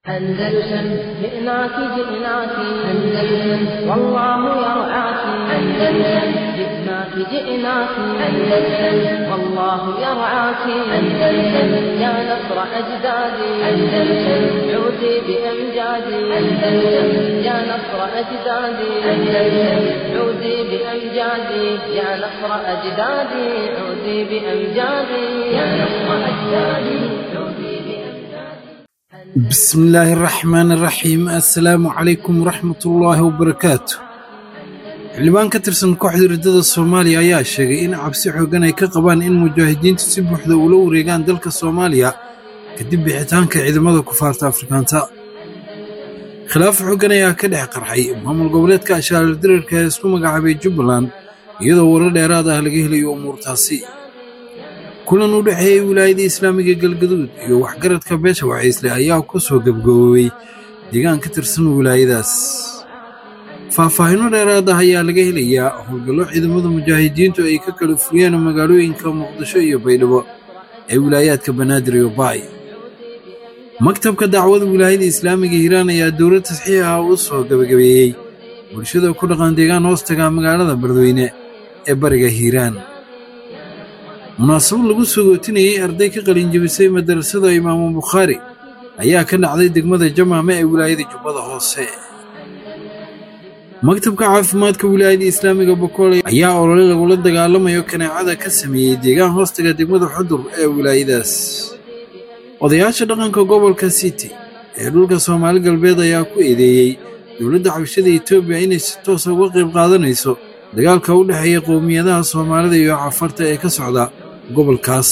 أندلسن جئناك جئناك أندلسن والله يرعاك أندلسن جئناك جئناك أندلسن والله يرعاك أندلسن يا نصر أجدادي أندلسن عودي بأمجادي أندلسن يا نصر أجدادي أندلسن عودي بأمجادي يا نصر أجدادي عودي بأمجادي يا نصر أجدادي عودي بأمجادي بسم الله الرحمن الرحيم السلام عليكم ورحمة الله وبركاته xildhibaan ka tirsan kooxda riddada soomaaliya ayaa sheegay in cabsi xooggan ay ka qabaan in mujaahidiintu si buuxda ula wareegaan dalka soomaaliya kadib bixitaanka ciidamada kufaarta afrikaanta khilaaf xooggan ayaa ka dhex qarxay maamul goboleedka ashaarirdirarka ee isku magacaabay jubbaland iyadoo warar dheeraad ah laga helayo umuurtaasi kulan u dhexeeyey wilaayada islaamiga galgaduud iyo waxgaradka beesha wacaysle ayaa ku soo gebgaboobay deegaan ka tirsan wilaayadaas faahfaahinno dheeraad ah ayaa laga helayaa howlgallo ciidamada mujaahidiintu ay ka kala furiyeen magaalooyinka muqdisho iyo baydhabo ee wilaayaadka banaadir iyo baay maktabka dacwada wilaayada islaamiga hiiraan ayaa dowlad tasxiix ah u soo gebagabeeyey bulshada ku dhaqan deegaan hoostaga magaalada beledweyne ee bariga hiiraan munaasabad lagu sogootinayey arday ka qalinjebisay madarasada imaamu bukhaari ayaa ka dhacday degmada jamaame ee wilaayada jubbada hoose maktabka caafimaadka wilaayada islaamiga bokoole ayaa olole lagula dagaalamayo kaneecada ka sameeyey deegaan hoostaga degmada xudur ee wilaayadaas odayaasha dhaqanka gobolka city ee dhulka soomaali galbeed ayaa ku eedeeyey dowladda xabashada etoobiya inay si toosa uga qayb qaadanayso dagaalka u dhexeeya qowmiyadaha soomaalida iyo cafarta ee ka socda gobolkaas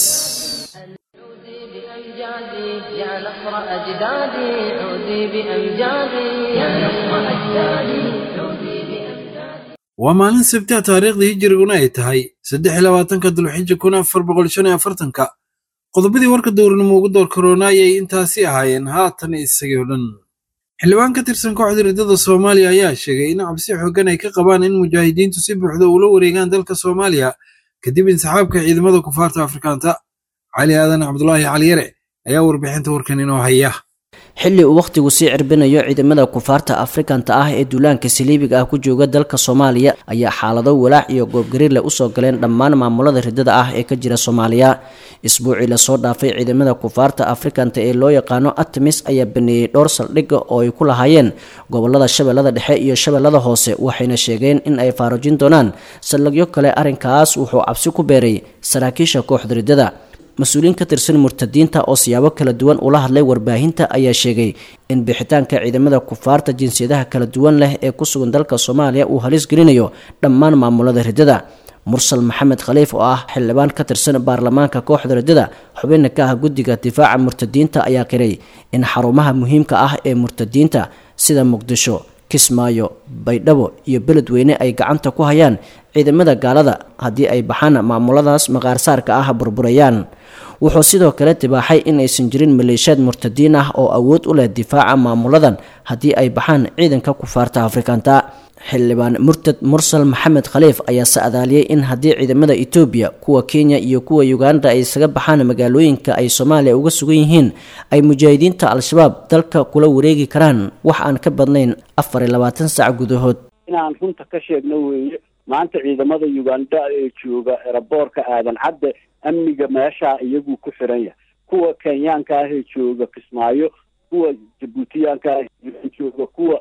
بأمجادي يا نصر أجدادي عودي بأمجادي يا نصر أجدادي عودي بأمجادي waa maalin sabti ah taariikhdii hijiriguna ay tahay saddex iyo labaatanka dulxija kun afar boqol shan iyo afartanka qodobadii warka dowrnimo ugu door karoona ayay intaasi ahaayeen haatan isagii o dhan xildhibaan ka tirsan kooxda riddada soomaaliya ayaa sheegay in cabsi xooggan ay ka qabaan in mujaahidiintu si buuxda ula wareegaan dalka soomaaliya kadib insaxaabka ciidamada kufaarta afrikaanta cali aadan cabdulaahi caliyare ayaa warbixinta warkan inoo haya xilli uu wakhtigu sii cirbinayo ciidamada kufaarta afrikanta ah ee duulaanka saliibiga ah ku jooga dalka soomaaliya ayaa xaalado walaac iyo goobgariirle usoo galeen dhammaan maamulada riddada ah ee ka jira soomaaliya isbuucii lasoo dhaafay ciidamada kufaarta afrikanta ee loo yaqaano atmis ayaa baneeyey dhowr saldhigga oo ay ku lahaayeen gobolada shabeellada dhexe iyo shabeellada hoose waxayna sheegeen in ay faarujin doonaan saldhigyo kale arrinkaas wuxuu cabsi ku beeray saraakiisha kooxda riddada mas-uuliyiin ka tirsan murtadiinta oo siyaabo kala duwan ula hadlay warbaahinta ayaa sheegay in bixitaanka ciidamada kufaarta jinsiyadaha kala duwan leh ee ku sugan dalka soomaaliya uu halis gelinayo dhammaan maamulada riddada mursal maxamed khaliif oo ah xildhibaan ka tirsan baarlamaanka kooxda riddada xubinna ka ah guddiga difaaca murtadiinta ayaa qiray in xarumaha muhiimka ah ee murtadiinta sida muqdisho kismaayo baydhabo iyo beledweyne ay gacanta ku hayaan ciidamada gaalada haddii ay baxaan maamuladaas maqaarsaarka ah burburayaan wuxuu sidoo kale tibaaxay in aysan jirin maleeshiyaad murtadiin ah oo awood u leh difaaca maamuladan haddii ay baxaan ciidanka kufaarta afrikanta xildhibaan murtad mursal maxamed khaliif ayaa sa'adaaliyey in haddii ciidamada etoobiya kuwa kenya iyo kuwa uganda ay isaga baxaan magaalooyinka ay soomaaliya uga sugan yihiin ay mujaahidiinta al-shabaab dalka kula wareegi karaan wax aan ka badnayn afar iyo labaatan sac gudahood inaan runta ka sheegno weeye maanta ciidamada uganda ee jooga eraboorka aadan cadde amniga meeshaa iyaguu ku xiran yahay kuwa kenyaanka ahee jooga kismaayo kuwa jabuutiyaanka ah jooga kuwa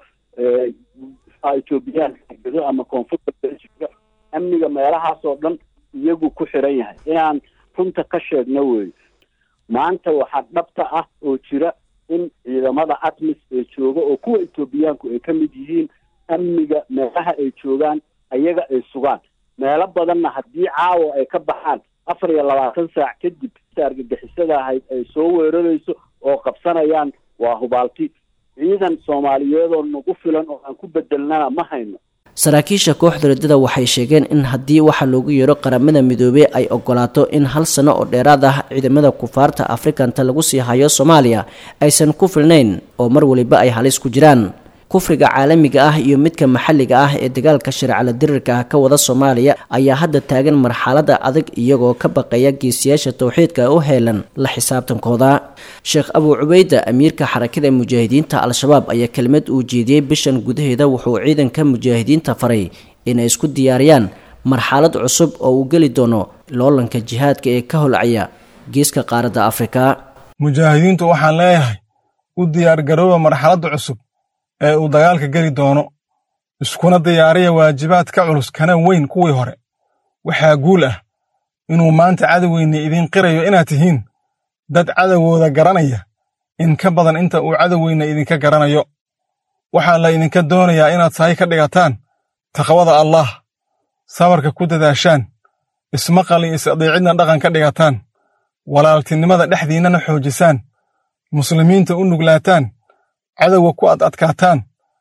etoobiyaanka gedo ama koonfurta jooga amniga meelahaas oo dhan iyagu ku xiran yahay inaan runta ka sheegno weeye maanta waxaa dhabta ah oo jira in ciidamada atmis ee jooga oo kuwa etoobiyaanku ay ka mid yihiin amniga meelaha ay joogaan ayaga ay sugaan meelo badanna haddii caawa ay ka baxaan afar iyo labaatan saac kadib argagixisada ahayd ay soo weerarayso oo qabsanayaan waa hubaalti ciidan soomaaliyeed oo nagu filan oo aan ku bedelnana ma hayno saraakiisha kooxda riddada waxay sheegeen in haddii waxa loogu yeero qaramada midoobey ay ogolaato in hal sano oo dheeraad ah ciidamada kufaarta afrikanta lagu sii hayo soomaaliya aysan ku filnayn oo mar waliba ay halis ku jiraan kufriga caalamiga ah iyo midka maxalliga ah ee dagaalka shareecala dirirka ah ka wada soomaaliya ayaa hadda taagan marxalada adag iyagoo ka baqaya geesiyaasha towxiidka u heelan la xisaabtankooda sheekh abuu cubayda amiirka xarakada mujaahidiinta al-shabaab ayaa kelmad uu jeediyey bishan gudaheeda wuxuu ciidanka mujaahidiinta faray inay isku diyaariyaan marxalad cusub oo uu geli doono loolanka jihaadka ee ka holcaya geeska qaaradda afrika mujaahidiintu waxaan leeyahay u diyaargarooba marxaladda cusub ee uu dagaalka geli doono iskuna diyaariya waajibaad ka culus kana weyn kuwii hore waxaa guul ah inuu maanta cadowgeyna idiin qirayo inaad tihiin dad cadowgooda garanaya in ka badan inta uu cadowgeyna idinka garanayo waxaa la idinka doonayaa inaad sahay ka dhigataan taqwada allaah sabarka ku dadaashaan ismaqal iyo is-adeecidna dhaqan ka dhigataan walaaltinimada dhexdiinnana xoojisaan muslimiinta u nuglaataan cadowga ku ad adkaataan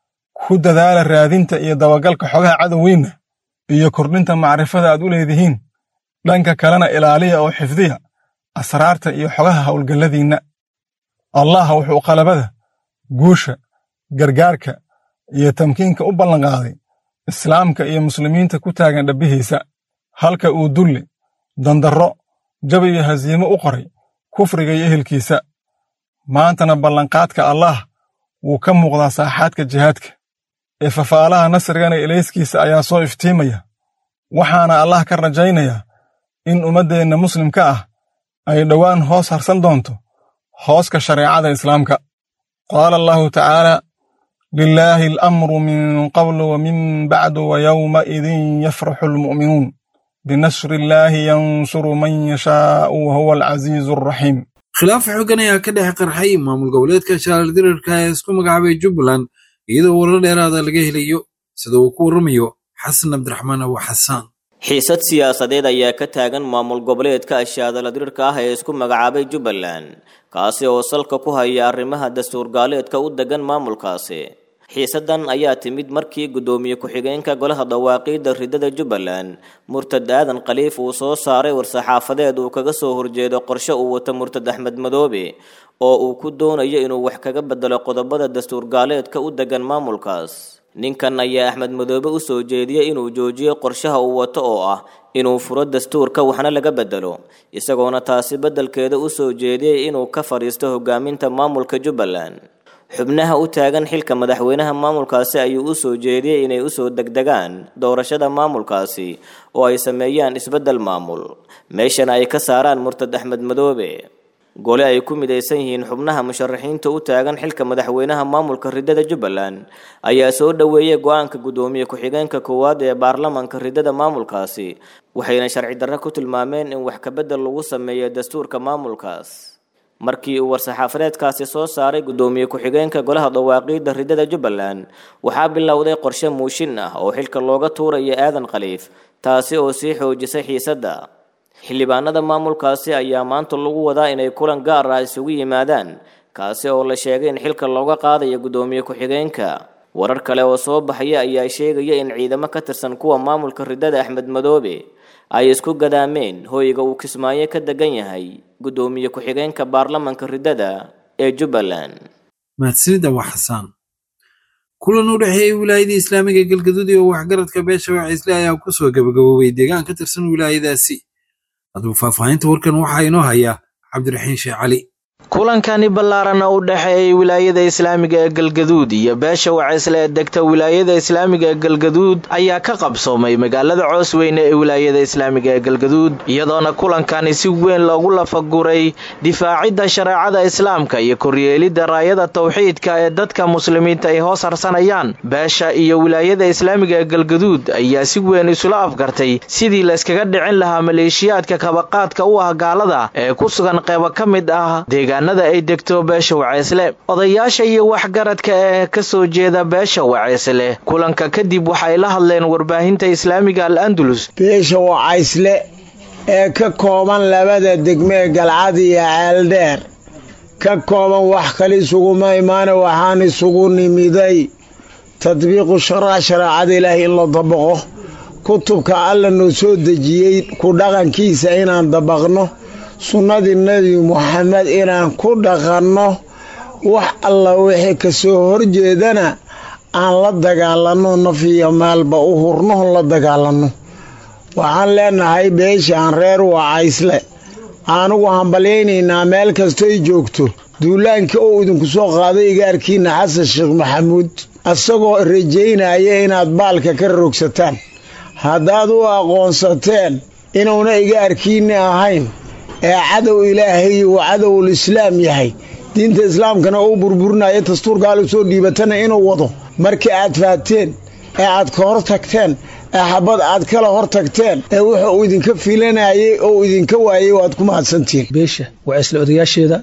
ku dadaala raadinta iyo dabagalka xogaha cadowgiinna iyo kordhinta macrifada aad u leedihiin dhanka kalena ilaaliya oo xifdiya asraarta iyo xogaha howlgalladiinna allah wuxuu qalabada guusha gargaarka iyo tamkiinka u ballanqaaday islaamka iyo muslimiinta ku taagan dhabbihiisa halka uu dulli dandarro jab iyo hasiimo u qoray kufriga iyo ehelkiisa maantana ballanqaadka allaah wuu ka muuqdaa saaxaadka jihaadka ee fafaalaha nasrigana ilayskiisa ayaa soo iftiimaya waxaana allah ka rajaynayaa in ummaddeenna muslimka ah ay dhowaan hoos harsan doonto hooska shareecada islaamka qaala allahu tacaala lilaahi alamru min qablu wa min bacdu wa yowmaidin yafraxu almu'minuun binasri illaahi yansuru man yashaa'u wa huwa alcasiizu alraxiim khilaaf xoogan ayaa ka dhex qarxay maamul goboleedka shaaldirarka ee isku magacaabay jubbaland iyadoo warar dheeraada laga helayo sida uu ku warramayo xasan cabdiraxmaan abu xasaan xiisad siyaasadeed ayaa ka taagan maamul goboleedka ashaadaladirirka ah ee isku magacaabay jubbaland kaasi oo salka ku haya arrimaha dastuur gaaleedka u degan maamulkaasi xiisadan ayaa timid markii guddoomiye ku-xigeenka golaha dawaaqiidda ridada jubbaland murtad aadan khaliif uu soo saaray war-saxaafadeed uu kaga soo horjeedo qorshe uu wato murtad axmed madoobe oo uu ku doonayo inuu wax kaga bedelo qodobada dastuur gaaleedka u degan maamulkaas ninkan ayaa axmed madoobe u soo jeediyey inuu joojiyo qorshaha uu wato oo ah inuu furo dastuurka waxna laga bedelo isagoona taasi beddelkeeda u soo jeediyey inuu ka fadhiisto hogaaminta maamulka jubbaland xubnaha u taagan xilka madaxweynaha maamulkaasi ayuu u soo jeediyey inay usoo degdegaan doorashada maamulkaasi oo ay sameeyaan isbeddel maamul meeshana ay ka saaraan murtad axmed madoobe gole ay ku midaysan yihiin xubnaha musharaxiinta u taagan xilka madaxweynaha maamulka ridada jubbaland ayaa soo dhoweeyey go-aanka guddoomiye ku-xigeenka koowaad ee baarlamanka ridada maamulkaasi waxayna sharci darro ku tilmaameen in wax kabedel lagu sameeyo dastuurka maamulkaas markii uu war-saxaafadeedkaasi soo saaray guddoomiye ku-xigeenka golaha dawaaqiidda ridada jubbaland waxaa bilowday qorshe muushin ah oo xilka looga tuurayo aadan khaliif taasi oo sii xoojisay xiisadda xildhibaanada maamulkaasi ayaa maanta lagu wadaa inay kulan gaar ah isugu yimaadaan kaasi oo la sheegay in xilka looga qaadayo guddoomiye ku-xigeenka warar kale oo soo baxaya ayaa sheegaya in ciidamo ka tirsan kuwa maamulka ridada axmed madoobe ay isku gadaameen hoyga uu kismaayo ka degan yahay guddoomiye ku-xigeenka baarlamanka ridada ee jubbaland mahadsanida waa xasaan kulan u dhexeeyey wilaayadii islaamiga galgaduud iyo waxgaradka beesha wacisle ayaa ku soo gabagaboobay deegaan ka tirsan wilaayadaasi haddaba faahfaahinta warkan waxaa inoo haya cabdiraxiin sheekh cali kulankani ballaarana u dhexeeyey wilaayada islaamiga ee galgaduud iyo beesha wacisle ee degta wilaayada islaamiga ee galgaduud ayaa ka qabsoomay magaalada coosweyne ee wilaayada islaamiga ee galgaduud iyadoona kulankani si weyn loogu lafaguray difaacidda shareecada islaamka iyo koryeelidda raayada tawxiidka ee dadka muslimiinta ay hoos harsanayaan beesha iyo wilaayada islaamiga ee galgaduud ayaa si weyn isula afgartay sidii layskaga dhicin lahaa maleeshiyaadka kabaqaadka u ah gaalada ee ku sugan qeybo ka mid ah ay degto beesha waceysle odayaasha iyo waxgaradka ee ka soo jeeda beesha waceysle kulanka kadib waxay la hadleen warbaahinta islaamiga al andalus beesha wacaysle ee ka kooban labada degmee galcad iyo ceeldheer ka kooban wax kale isuguma imaana waxaan isugu nimiday tadbiiqu sharac shareecada ilaahay in la dabaqo kutubka alla noo soo dejiyey ku dhaqankiisa inaan dabaqno sunnadii nebi muxamed inaan ku dhaqanno wax alla wixii ka soo horjeedana aan la dagaalanno naf iyo maalba u hurnoon la dagaalanno waxaan leenahay beeshaan reer wacaysle anugu hambalyaynaynaa meel kastoy joogto duulaankii oo idinku soo qaaday igaarkiinna xasan sheekh maxamuud isagoo rajaynaya inaad baalka ka rogsataan haddaad u aqoonsateen inuuna igaarkiinni ahayn ee cadow ilaahay uu cadowul islaam yahay diinta islaamkana uu burburinaya dastuurkaala soo dhiibatana inuu wado markii aad faateen ee aad ka hor tagteen ee xabad aad kala hor tagteen ee wuxa uu idinka filanayay oo idinka waayay waad ku mahadsantihiin beesha waa isla odayaasheeda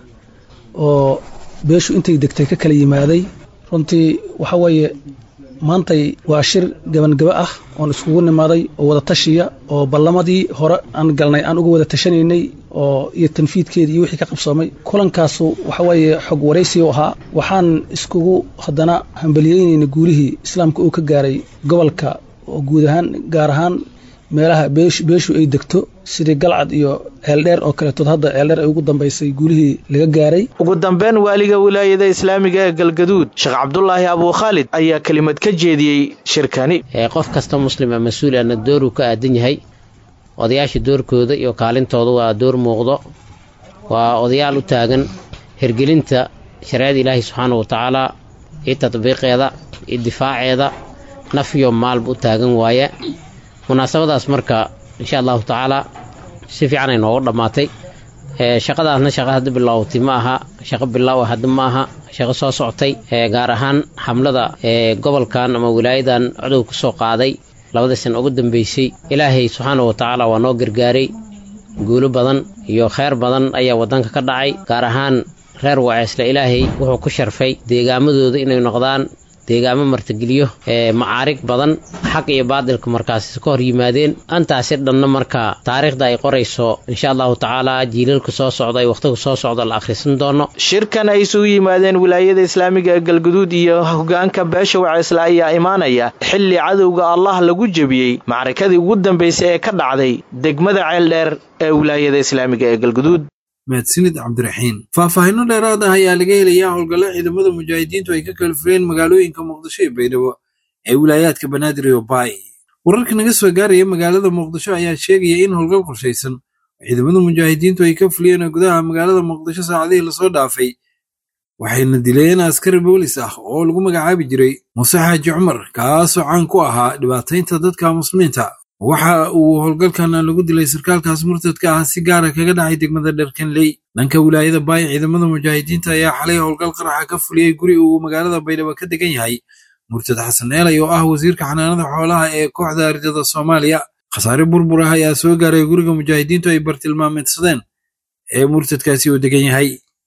oo beeshu intay degtay ka kala yimaaday runtii waxa weeye maantay waa shir gabangaba ah oon iskugu nimaaday oo wada tashiya oo ballamadii hore aan galnay aan uga wada tashanaynay oo iyo tanfiidkeedii iyo wixii ka qabsoomay kulankaasu waxa weeye xog waraysi u ahaa waxaan iskugu haddana hambaliyeynaynay guulihii islaamka uu ka gaaray gobolka oo guud ahaan gaar ahaan meelaha beeshu ay degto sidii galcad iyo ceeldheer oo kaleetood hadda ceeldheer ay ugu dambaysay guulihii laga gaaray ugu dambeyn waaliga wilaayada islaamiga ee galgaduud sheekh cabdulaahi abuukhaalid ayaa kelimad ka jeediyey shirkani qof kasta muslima mas-uulana dooruu ka aadan yahay odayaasha doorkooda iyo kaalintooda waa door muuqdo waa odayaal u taagan hirgelinta shareecada ilaahi subxaana wa tacaala iyo tadbiiqeeda iyo difaaceeda naf iyo maalba u taagan waaye munaasabadaas marka insha allahu tacaalaa si fiican ay noogu dhammaatay shaqadaasna shaqa hadda bilaawtay ma aha shaqo bilaawa hadda ma aha shaqo soo socotay gaar ahaan xamlada gobolkan ama wilaayadan codow ka soo qaaday labada sana ugu dambeysay ilaahay subxaana wa tacaala waa noo gargaaray guulo badan iyo kheyr badan ayaa waddanka ka dhacay gaar ahaan reer waceesle ilaahay wuxuu ku sharfay deegaamadooda inay noqdaan deegaamo martigeliyo ee macaarig badan xaq iyo baadilka markaas ka hor yimaadeen antaasi dhanna marka taariikhda ay qorayso insha allahu tacaala jiilalka soo socda ay wakhtiga soo socda la akhrisan doono shirkan ay isugu yimaadeen wilaayada islaamiga ee galguduud iyo hogaanka beesha waceesle ayaa imaanaya xilli cadowga allah lagu jebiyey macrakadii ugu dambaysay ee ka dhacday degmada ceeldheer ee wilaayada islaamiga ee galguduud mahadsanid cabdiraxiin faahfaahinno dheeraad ah ayaa laga helayaa howlgalla ciidamada mujaahidiintu ay ka kala fureen magaalooyinka muqdisho iyo baydhabo ee wilaayaadka banaadir iyo baay wararka naga soo gaaraya magaalada muqdisho ayaa sheegaya in howlgal qorshaysan oo ciidamada mujaahidiintu ay ka fuliyeen gudaha magaalada muqdisho saacadihii lasoo dhaafay waxayna dileen askari boolis ah oo lagu magacaabi jiray muuse xaaji cumar kaasoo caan ku ahaa dhibaataynta dadka muslimiinta waxa uu howlgalkan lagu dilay sarkaalkaas murtadka ah si gaara kaga dhacay degmada dharkanley dhanka wilaayada baay ciidamada mujaahidiinta ayaa xalay howlgal qaraxa ka fuliyey guri uu magaalada baydhabo ka degan yahay murtad xasan eelay oo ah wasiirka xanaanada xoolaha ee kooxda ardada soomaaliya khasaare burbur ah ayaa soo gaaray guriga mujaahidiintu ay bartilmaameedsadeen ee murtadkaasi uu degan yahay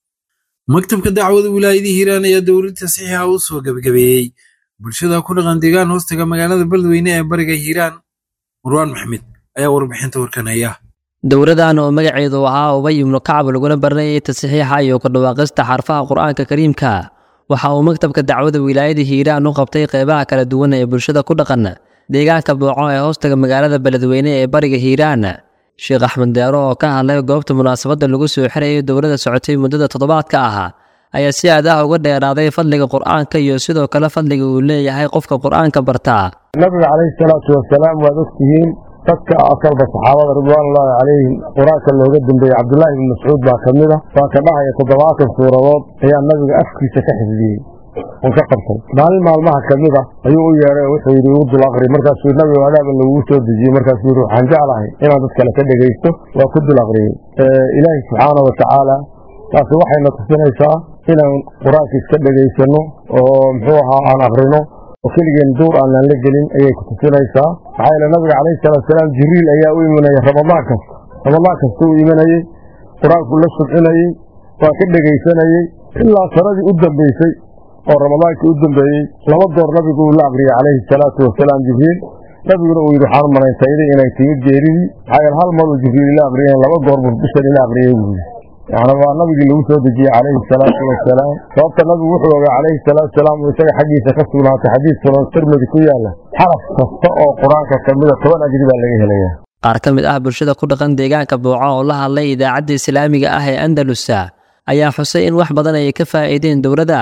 maktabka dacwada wilaayadii hiiraan ayaa dowlad tasiixa u soo gebagabeeyey bulshada ku dhaqan deegaan hoostaga magaalada beledweyne ee bariga hiiraan marwaan maxmed ayaa warbixinta warkanaya dowladan oo magaceedu ahaa ubay ibnu kacab laguna baranayay tasixiixa iyo kordhawaaqista xarfaha qur-aanka kariimka waxa uu maktabka dacwada wilaayada hiiraan u qabtay qeybaha kala duwan ee bulshada ku dhaqan deegaanka booco ee hoostaga magaalada beledweyne ee bariga hiiraan sheekh axmed deero oo ka hadlay goobta munaasabadda lagu soo xirayay dowladda socotay muddada toddobaadka ah ayaa si aad ah uga dheeraaday fadliga qur-aanka iyo sidoo kale fadliga uu leeyahay qofka qur-aanka bartaa nabiga calayhi salaatu wasalaam waad ogtihiin dadka asalba saxaabada ridwaanullaahi calayhim qur-aanka looga dambeeyey cabdullaahi ibni mascuud baa ka mid a waa ka dhahaya toddobaatan suuradood ayaa nabiga afkiisa ka xifdiyey oo ka qabtay maalin maalmaha ka mid ah ayuu u yeedhay oo wuxuu yidhi igu dul aqri markaasuu nabiga adaaba lagugu soo dejiyey markaasuu yidhi waxaan jeclahay inaan dad kale ka dhegaysto waa ku dul aqriyey ilaahi subxaana wa tacaala taasi waxayna tusinaysaa inaan qur-aanka iska dhegaysanno oo muxuu ahaa aan aqrino oo keligeen duur aanaan la gelin ayay ku tusinaysaa maxaa yeele nabiga calayhi salaatusalaam jibriil ayaa u imanaya ramadaan kasta ramadaan kasta uu imanayey qur-aanku la subcinayey waa ka dhegaysanayey ilaa sanadii u dambaysay oo ramadaankii u dambeeyey laba door nabigu uu la aqriyey calayhi salaatu wasalaam jibriil nabiguna uu yidhi waxaan malayntaydii inay timid geeridii maxaa yeele hal maruu jibriil ila aqriyeen laba goor buu bishan ila aqriyey buu yidhi yacni waa nabigii lagu soo dejiyey calayhi salaatu wasalaam sababta nabigu wuxuu ogaa calayhi salaatu wasalaam uu isaga xaggiisa ka sugnaatay xadiis sunan tirmidi ku yaalla xaraf kasta oo qur-aanka ka mida toban ajri baa laga helayaa qaar ka mid ah bulshada ku dhaqan deegaanka booco oo la hadlay idaacadda islaamiga ah ee andalusa ayaa xusay in wax badan ay ka faa'iideen dowladda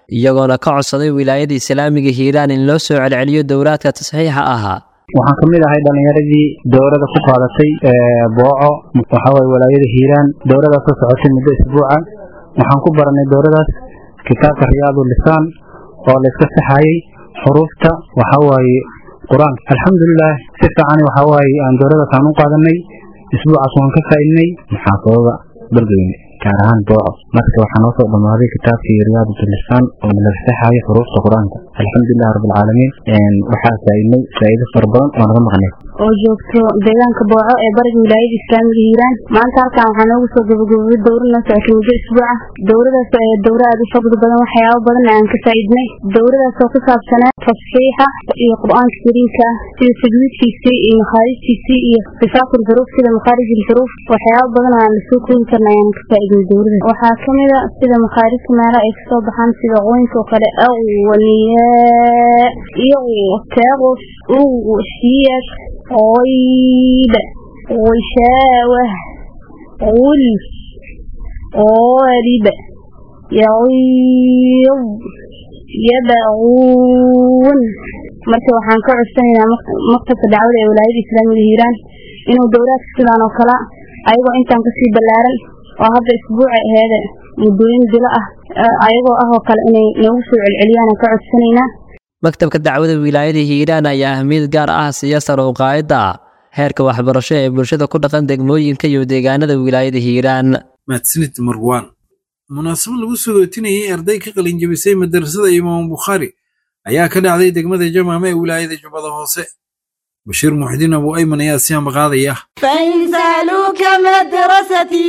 iyagoona ka codsaday wilaayada islaamiga hiiraan in loo soo celceliyo dowlaadka tasxiixa ahaa waxaan ka mid ahay dhallinyaradii dowladda ku qaadatay booco waxawaye walaayada hiiraan dowladaas oo socotay muddo isbuuca waxaan ku baranay dowladaas kitaabka riyaadu lisaan oo la iska saxayey xuruufta waxawaaye qur-aanka alxamdulilah si fiican waxawaaye aan dowladaas aan u qaadanay isbuucaas waan ka faa'iidnay muxaafadada beledweyne gaar ahaan booco marka waxaa noo soo dhammaaday kitaabkii riyaadatu lisaan oo nalaga saxayo xuruufta qur-aanka alxamdulilah rabbilcaalamiin waxaa faa'iidnay faa'iido fara badan oo naga maqnay oo joogto deegaanka booco ee bariga wilaayada islaamiga hiiraan maanta halkan waxaa noogu soo gabagabobay dowra noo socotay muddo isbuuca dowradaas oo ahayd dowra aad u fadli badan waxyaabo badan aan ka faa'iidnay dowradaas oo ku saabsanaa tasxiixa iyo qur-aanka kariimka ah sida tajwiidkiisii iyo makhaarijtiisii iyo sifaatu lxuruuf sida makhaarij ilxuruuf waxyaabo badan oo aan lasoo koobi karna ayaan ka faa'iidnay dowradaas waxaa ka mid a sida makhaarijta meelaha ay kasoo baxaan sida qoynka oo kale awaniyaa iyo taqus uwxiyad غيب غشاوة غلف غالب يغيظ يبغون marka waxaan ka codsanaynaa maktabka dacwada ee walaayada islaamiga hiiraan inuu dowlaadka sidaan oo kale ayagoo intaan kasii ballaaran oo hadda isbuuca aheede muddooyin bilo ah ayagoo ah oo kale inay noogu soo celceliyaan aan ka codsanaynaa maktabka dacwada wilaayada hiiraan ayaa ahmiyad gaar ah siiya sar u qaadidda heerka waxbarasho ee bulshada ku dhaqan degmooyinka iyo deegaanada wilaayada hiiraan mahadsanid marwaan munaasabad lagu sogootinayay arday ka qalinjabisay madarasada imaam bukhaari ayaa ka dhacday degmada jamaama ee wilaayada jubbada hoose bashiir muxdiin abu ayman ayaa si ambaqaadaya فإن سألوك مدرستي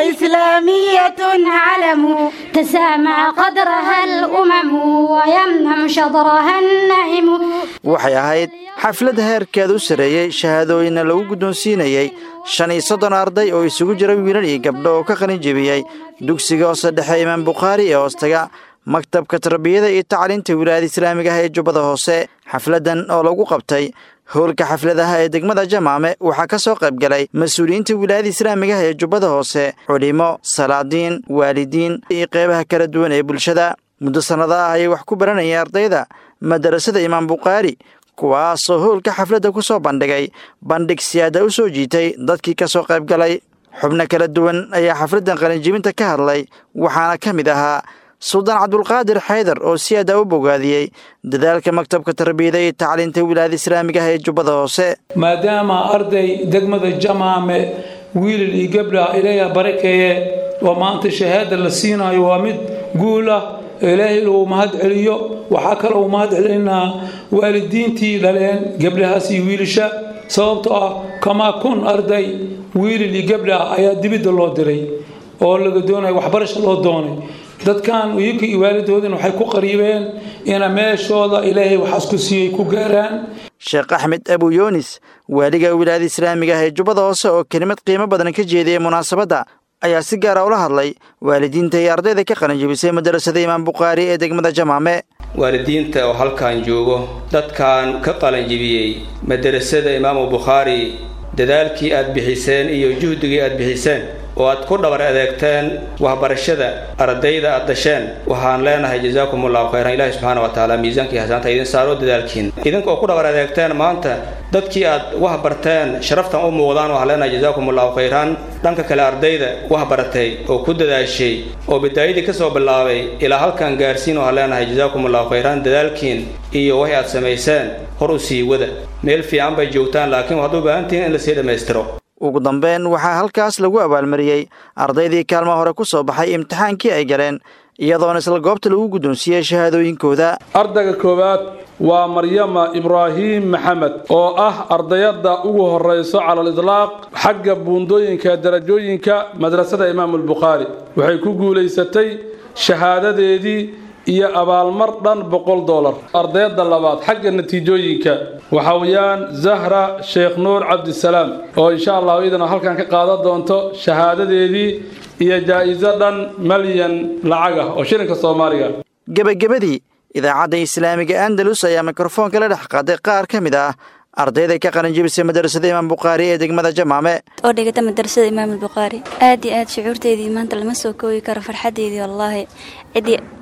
فإسلامية علم تسامع قدرها الأمم ويمنع شطرها النعم waxay ahayd xaflad heerkeed u sarreeyey shahaadooyinna lagu guddoonsiinayey shan iyo soddon arday oo isugu jira wiilal iyo gabdho oo ka qalin jebiyey dugsiga hoose dhexe imaam bukhaari ee hoostaga maktabka tarbiyada iyo tacliinta wilaayada islaamiga ah ee jubbada hoose xafladdan oo lagu qabtay howlka xafladaha ee degmada jamaame waxaa ka soo qayb galay mas-uuliyiinta wilaayada islaamiga ah ee jubbada hoose culimo salaadiin waalidiin iyo qeybaha kala duwan ee bulshada muddo sannada ah ayay wax ku baranayeen ardayda madarasada imaam bukhaari kuwaasoo howlka xafladda ku soo bandhigay bandhig siyaada u soo jiitay dadkii ka soo qayb galay xubno kala duwan ayaa xafladdan qalinjibinta ka hadlay waxaana ka mid ahaa suldaan cabdulqaadir xaydar oo si aada u bogaadiyey dadaalka maktabka tarbiyada iyo tacliinta wilaayada islaamiga ah ee jubbada hoose maadaama arday degmada jamaame wiilal iyo gabdha ilaaha barakeeye oo maanta shahaada la siinayo waa mid guul ah ilaahay uu mahad celiyo waxaa kale uu mahad celinaa waalidiintii dhaleen gabdhahaas iyo wiilasha sababtoo ah kamaa kun arday wiilal iyo gabdha ayaa dibidda loo diray oo laga doonaya waxbarasha loo doonay dadkan iyaga iyo waalidoodin waxay ku qariibeen ina meeshooda ilaahay waxaas ku siiyey ku gaaraan sheekh axmed abu yoonis waaliga wilaayada islaamiga ah ee jubbada hoose oo kelimad qiimo badan ka jeediyey munaasabadda ayaa si gaara ula hadlay waalidiinta iyo ardayda ka qalinjibisay madarasada imaam bukhaari ee degmada jamaame waalidiinta oo halkan joogo dadkan ka qalanjibiyey madarasada imaamu bukhaari dadaalkii aad bixiseen iyo juhdigii aad bixiseen oo aad ku dhabar adeegteen waxbarashada ardayda aad dasheen waxaan leenahay jazaakum allahu khayran ilaahi subxaana wa tacaala miisaanka iyo hasaanta idin saaro dadaalkiin idinka oo ku dhabar adeegteen maanta dadkii aad wax barteen sharaftan u muuqdaan waxaan leenahay jazaakum allahu khayran dhanka kale ardayda wax baratay oo ku dadaashay oo bidaayadii ka soo bilaabay ilaa halkan gaarsiin waxaan leenahay jazaakum allahu khayran dadaalkiin iyo waxay aad samayseen hor u sii wada meel fiican bay joogtaan laakiin waxaad u baahan tihiin in lasii dhammaystiro ugu dambeyn waxaa halkaas lagu abaalmariyey ardaydii kaalma hore ku soo baxay imtixaankii ay galeen iyadoona isla goobta lagu guddoonsiiyey shahaadooyinkooda ardayga koowaad waa maryama ibraahiim maxamed oo ah ardayadda ugu horrayso cala lidlaaq xagga buundooyinka darajooyinka madrasada imaamulbukhaari waxay ku guulaysatay shahaadadeedii iyo abaalmar dhan boqol dolar ardayadda labaad xagga natiijooyinka waxa weeyaan zahra sheekh nuur cabdisalaam oo insha allahu iyadana halkan ka qaadan doonto shahaadadeedii iyo jaa'iso dhan malyan lacag ah oo shilinka soomaaliga gebagabadii idaacadda islaamiga andalus ayaa mikrofoonka la dhex qaaday qaar ka mid ah ardayda ka qalinjibisay madarasada imaam bukhaari ee degmada jamaame oo dhigata madarasada imaam albukhaari aad iyo aad shucuurteydii maanta lama soo koobi karo farxadeydii wallaahi cidii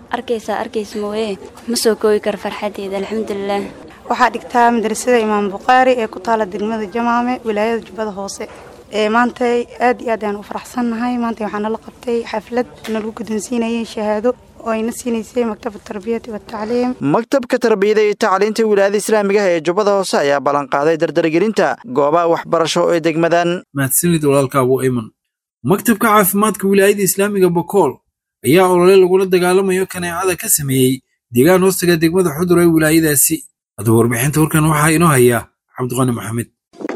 arkaysaa arkaysa mooye ma soo koobi karo farxadeeda alxamdulilah waxaa dhigtaa madrasada imaam bukhaari ee ku taala degmada jamaame wilaayada jubbada hoose ee maanta aad iyo aad ayaan u faraxsannahay maanta waxaa nala qabtay xaflad nalagu guddoonsiinayay shahaado oo ayna siinaysay maktabad tarbiyati watacliim maktabka tarbiyada iyo tacliinta wilaayada islaamiga ah ee jubbada hoose ayaa ballanqaaday dardargelinta goobaha waxbarasho ee degmadan mahadsanid walaalka abu ayman maktabka caafimaadka wilaayada islaamiga bokool ayaa olole lagula dagaalamayo kaneecada ka sameeyey deegaan hoostaga degmada xudur ee wilaayadaasi haddaba warbixinta warkan waxaa inoo hayaa cabdiqani maxamed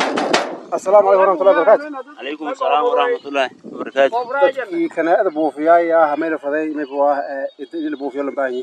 السلام عليكم ورحمة الله وبركاته. عليكم السلام ورحمة الله وبركاته. dadkii kanaa'ada buufiyaay ah meel faday meel waa idil buufiyo lambaani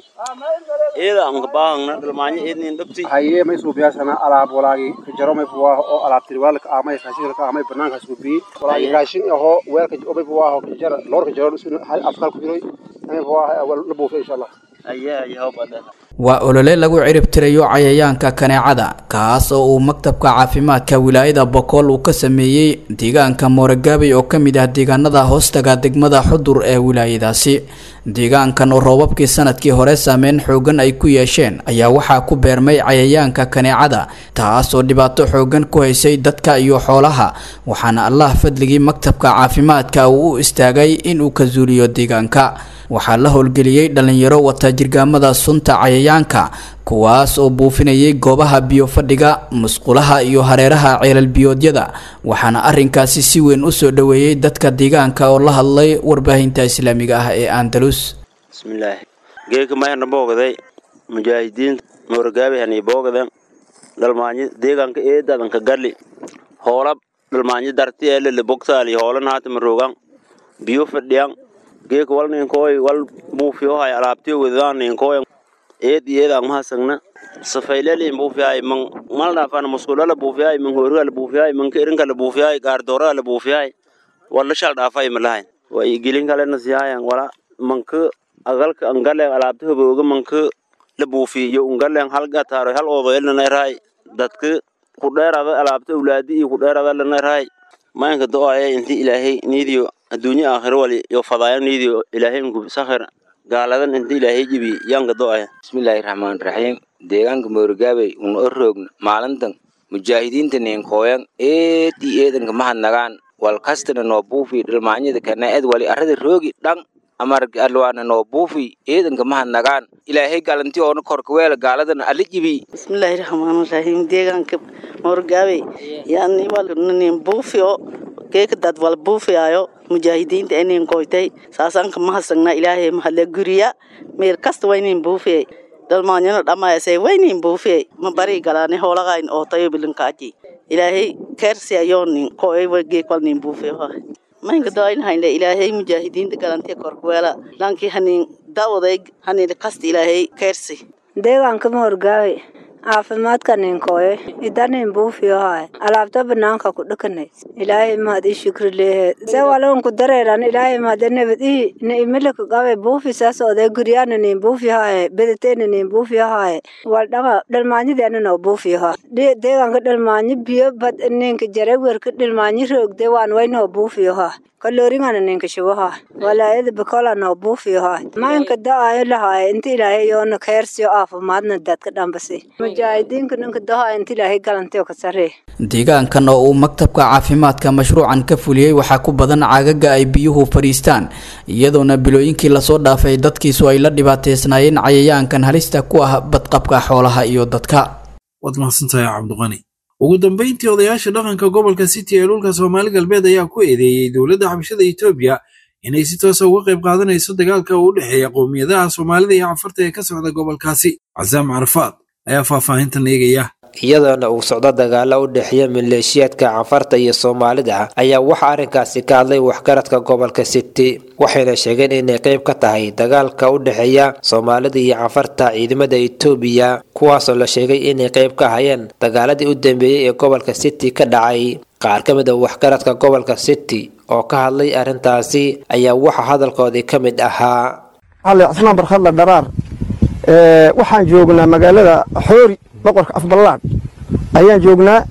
إذا أنك باهنا دلماني إذن دبتي. haye may suubiyaasana alaab walaagi ka jaro may waa oo alaab tirwaalka amay raashinka amay banaanka suubi walaagi raashin aho weelka oo waa oo jara loorka jaro hal afkal ku jiro may waa la buufiyo insha Allah أيه أيه هو بدأ. waa olole lagu ciribtirayo cayayaanka kaneecada kaas oo uu maktabka caafimaadka wilaayada bokool uu ka sameeyey deegaanka mooragaabey oo ka mid ah deegaanada hoostaga degmada xudur ee wilaayadaasi deegaankan oo roobabkii sanadkii hore saameyn xoogan ay ku yeesheen ayaa waxaa ku beermay cayayaanka kaneecada taas oo dhibaato xoogan ku haysay dadka iyo xoolaha waxaana allah fadligii maktabka caafimaadka uu u istaagay inuu ka zuuliyo deegaanka waxaa la howlgeliyey dhalinyaro wata jirgaamada sunta cayayaanka kuwaas oo buufinayay goobaha biyo fadhiga musqulaha iyo hareeraha ceelal biyoodyada waxaana arinkaasi si weyn u soo dhoweeyey dadka deegaanka oo la hadlay warbaahinta islaamiga ah ee andalus بسم الله. جيك ما هنا بوغدي مجاهدين مورغابي هني بوغدن دلماني ديغان كإيه دادن كغالي هولاب دلماني دارتي اللي اللي بوكتالي هولن هات مروغان بيو فديان جيك وال نينكوي وال موفيو هاي علابتي وذان نينكوي إيه دي إيه ما سننا سفيلة اللي بوفياي من مالنا فانا مسؤولة لبوفياي من هورغا لبوفياي من كيرنغا لبوفياي غاردورا لبوفياي ولا شال دافاي ملاهين ويجيلين كالنا سيايان ولا manka agalka angalen alaabta habooga manka la buufiyo ungalen hal gataaro hal odoyl lanayrahay dadka ku dheerada alaabta awlaadi iyo ku dheerada lanayrahay maanka do-aya inti ilaahay niidiyo adduunyo aakhiro wali yo fadaaya niidiyo ilaahay nku sakhir gaaladan inti ilaahay jibi yaanka do-aya bismillaahi raxmaani raxiim deegaanka moorgaabey una o roogna maalintan mujaahidiinta ninkooyan eed iyo eedanka mahadnagaan wal kastana noo buufi dhalmaanyada kanaa'ad wali arrada roogi dhan amarg alwaana noo buufi eedanka mahadnagaan ilaahay galanti oona korka weela gaaladan alla jibi bismillaahi raxmaani raxiim deegaanka moorgaabey yaani walnin buufiyo geeka dad wal buufiyaayo mujaahidiinta inin koytay saasanka mahadsagnaa ilaahay mahadle guriya meel kasta waynin buufiyay dhalmaanyano dhammaayasay waynin buufiyay ma bari galaani hoolagayn oo tayo bilinkaaji ilaahay keersi ayoonin koy geek walnin buufiyo maynka doaynhaynle ilaahay mujaahidiinta galantiya korkuweela lankii hanin dawaday hanin kasta ilaahay keersi deegaanka moorgaawe caafimaadka ninkooye idanin buufiyohaay alaabta banaanka ku dhakanay ilaahay mahad ii shukri leehe se walonku dareeran ilaahay mahad nabad ii na imilaka qabe buufi saas oday guryaana nin buufiyohaaye bedateena nin buufiyohaaye wal dhanga dhalmaanyadeena noo buufiyoha deegaanka dhalmaanyo biyo bad ninka jarewerka dhalmaanyo roogde waan waynoo buufiyoha kalooringana ninka shubaha walaayada bakola noo buufiyoha maanka da-ayo lahaaye inta ilaahay yoona keersiyo caafimaadna dadka dhambasi mujaahidiinka ninka dahaa inta ilaahay galantiyo ka saree deegaankan oo uu maktabka caafimaadka mashruucan ka fuliyey waxaa ku badan caagaga ay biyuhu fadhiistaan iyadoona bilooyinkii lasoo dhaafay dadkiisu ay la dhibaateysnaayeen cayayaankan halista ku ah badqabka xoolaha iyo dadka waad mahadsantahay cabdiqani ugu dambayntii odayaasha dhaqanka gobolka city ee dhulka soomaali galbeed ayaa ku eedeeyey dowladda xabashada etoobiya inay si toosa uga qayb qaadanayso dagaalka u dhexeeya qowmiyadaha soomaalida iyo cafarta ee ka socda gobolkaasi casaam carafaad ayaa faahfaahintan eegaya iyadoona uu socdo dagaalo u dhexeeya maleeshiyaadka canfarta iyo soomaalida ayaa waxaa arrinkaasi ka hadlay waxgaradka gobolka city waxayna sheegeen inay qayb ka tahay dagaalka u dhexeeya soomaalida iyo canfarta ciidamada etoobiya kuwaasoo la sheegay inay qayb ka hayeen dagaaladii u dambeeyey ee gobolka city ka dhacay qaar ka mid a waxgaradka gobolka city oo ka hadlay arrintaasi ayaa waxaa hadalkoodii ka mid ahaa cali cismaan barkhadla dharaar waxaan joognaa magaalada xoori boqorka afballaad ayaan joognaa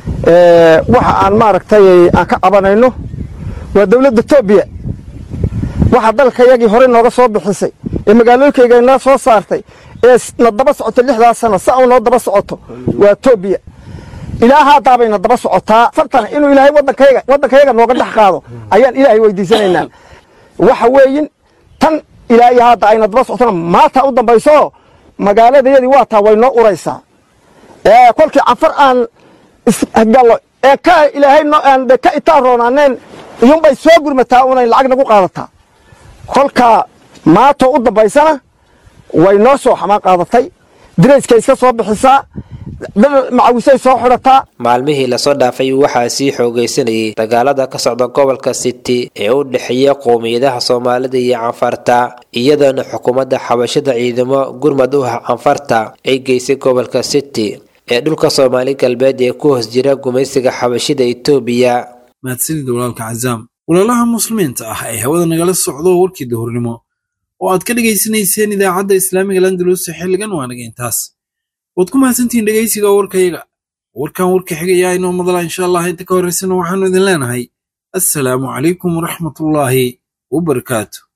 waxa aan maaragtay aan ka cabanayno waa dowladda etoobiya waxa dalkayagii hore nooga soo bixisay ee magaalooyinkayga noo soo saartay ee na daba socoto lixdaas sano sa u noo daba socoto waa etoobiya ilaahaa daabayna daba socotaa fartana inuu ilaahay waddankayga waddankayga nooga dhex qaado ayaan ilaahay weydiisanaynaa waxa weeyin tan ilaahay hadda ayna daba socotona maanta u dambayso magaaladayadii waa taa way noo uraysaa ee kolkii canfar aan isgallo ee ka ilaahay noo aan de ka itaan roonaaneen iyuunbay soo gurmataa unay lacag nagu qaadataa kolkaa maanta u dambaysana way noo soo xamaan qaadatay dirayskay iska soo bixisaa dhar macawisay soo xidhataa maalmihii lasoo dhaafay waxaa sii xoogaysanayay dagaalada ka socda gobolka city ee u dhexeeya qowmiyadaha soomaalida iyo canfarta iyadoona xukuumadda xabashada ciidamo gurmad u ah canfarta ay geysay gobolka city ee dhulka soomaali galbeed ee ku hoos jira gumaysiga xabashida etoobiya mahadsanida walaalka cazaam walaalaha muslimiinta ah ee hawada nagala socdo warkii dahurnimo oo aad ka dhegaysanayseen idaacadda islaamiga landalusi xilligan waa naga intaas waad ku mahadsantihiin dhegaysiga warkayaga warkan warka xigayaa inoo madala insha allah inta ka horraysana waxaanu idin leenahay assalaamu calaykum waraxmatullaahi wabarakaatu